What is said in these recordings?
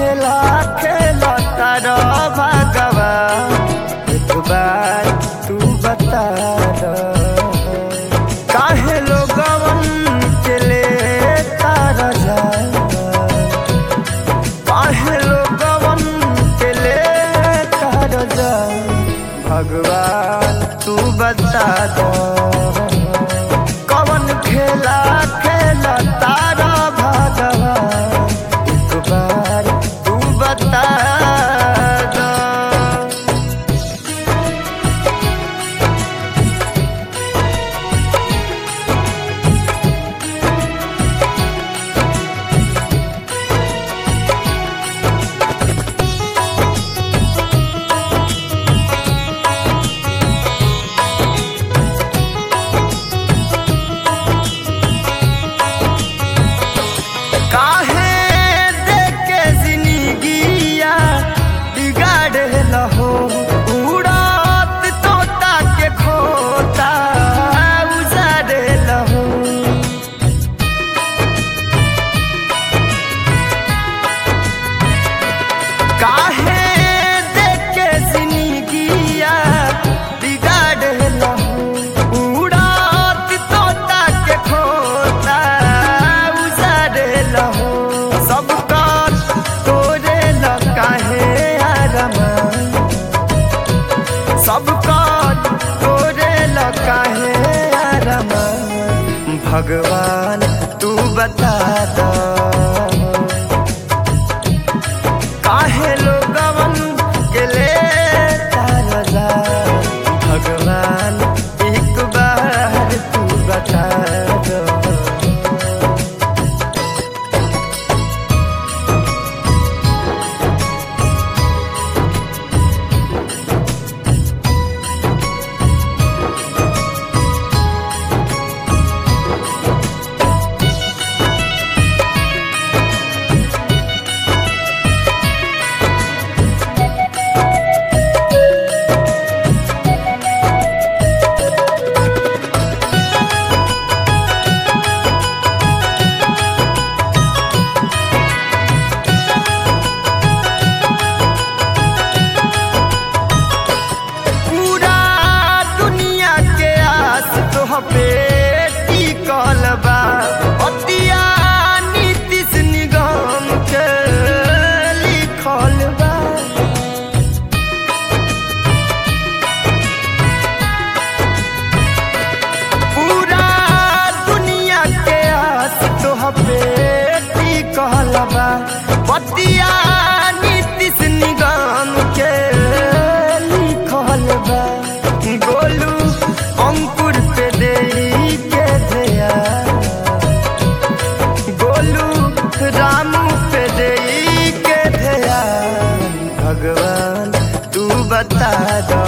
खेला खेला तारा भगवा एक बार तू बता दो काहे लोगवन के ले तारा जा काहे लोगवन के ले तारा जा भगवान तू बता दो कवन खेला खेला तारा भगवान एक बार तू बता दो काहे देके जिंदगिया बिगाड़े लहो उड़त तोता के खोता उजाड़े लहो काहे देके जिंदगिया बिगाड़े लहो उड़त तोता के खोता उजाड़े लहो सबका तोरे ल काहे आरमा सबका तोरे ल काहे आरमा भगवान तू बता दो काहे लोगवन के ले तारा जा भगवान एक बार तू बता दो पूरा दुनिया के आस तोह पे टिकल बा अतिया नीतीश निगम के लिखल बा पूरा दुनिया के आस तोह पे टिकल बा बतिया नीतीश निगम के लिखल बा गोलू अंकुर पे दे के दया गोलू रामू पे दे के दया भगवान तू बता दो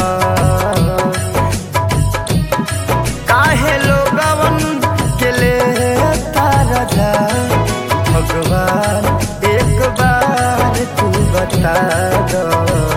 काहे लोगवन के ले तारा जा भगवान एक बार तू बता दो